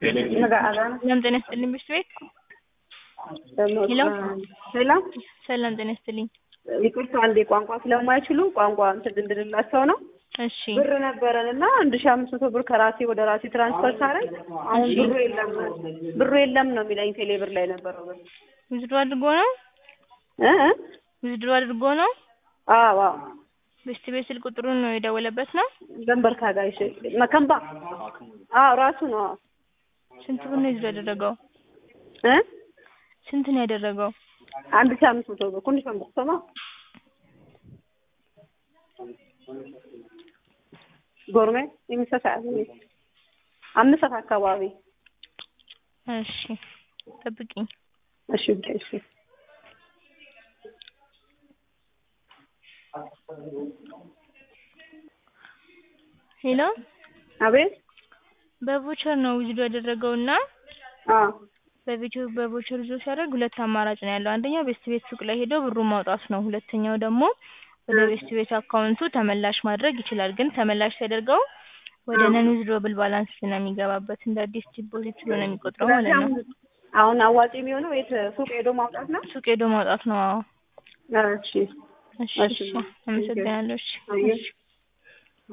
ሰላም ጤና ይስጥልኝ ብርድ ቤት ሄሎ ሄሎ ሰላም ጤና ይስጥልኝ። ይቅርታ አንዴ ቋንቋ ስለማይችሉ ቋንቋ እንትን እንድንላቸው ነው። እሺ ብር ነበረን እና አንድ ሺህ አምስት መቶ ብር ከራሴ ወደ ራሴ ትራንስፈር ሳረግ አሁን እሺ። ብሩ የለም ብሩ የለም ነው የሚለኝ ቴሌ ብር ላይ ነበረው ብር ውዝድሮ አድርጎ ነው እ እ ውዝድሮ አድርጎ ነው አዎ አዎ ብስት ቤት ስልክ ቁጥሩን ነው የደወለበት ነው። ገንበር ካጋይሽ መከምባ አዎ ራሱ ነው አዎ ስንት ብር ነው ውዝድሮ ያደረገው? እ ስንት ነው ያደረገው? አንድ ሺህ አምስት መቶ ብር ኩንሽ ሰማ ጎርሜ የሚሰሳ አምስት ሰዓት አካባቢ እሺ ጠብቂኝ። እሺ ብቻ እሺ ሄሎ አቤት በቮቸር ነው ውዝድሮ ያደረገው እና አዎ በቪዲዮ በቮቸር ይዞ ሲያደርግ ሁለት አማራጭ ነው ያለው። አንደኛው ቤስት ቤት ሱቅ ላይ ሄዶ ብሩን ማውጣት ነው። ሁለተኛው ደግሞ ወደ ቤስት ቤት አካውንቱ ተመላሽ ማድረግ ይችላል። ግን ተመላሽ ሲያደርገው ወደ ነን ዊዝድሮብል ባላንስ ነው የሚገባበት። እንደ አዲስ ዲፖዚት ስለሆነ የሚቆጥረው ማለት ነው። አሁን አዋጭ የሚሆነው የት ሱቅ ሄዶ ማውጣት ነው? ሱቅ ሄዶ ማውጣት ነው። አዎ። እሺ እሺ እሺ። እሺ። አመሰግናለሁ። እሺ አየህ እሺ።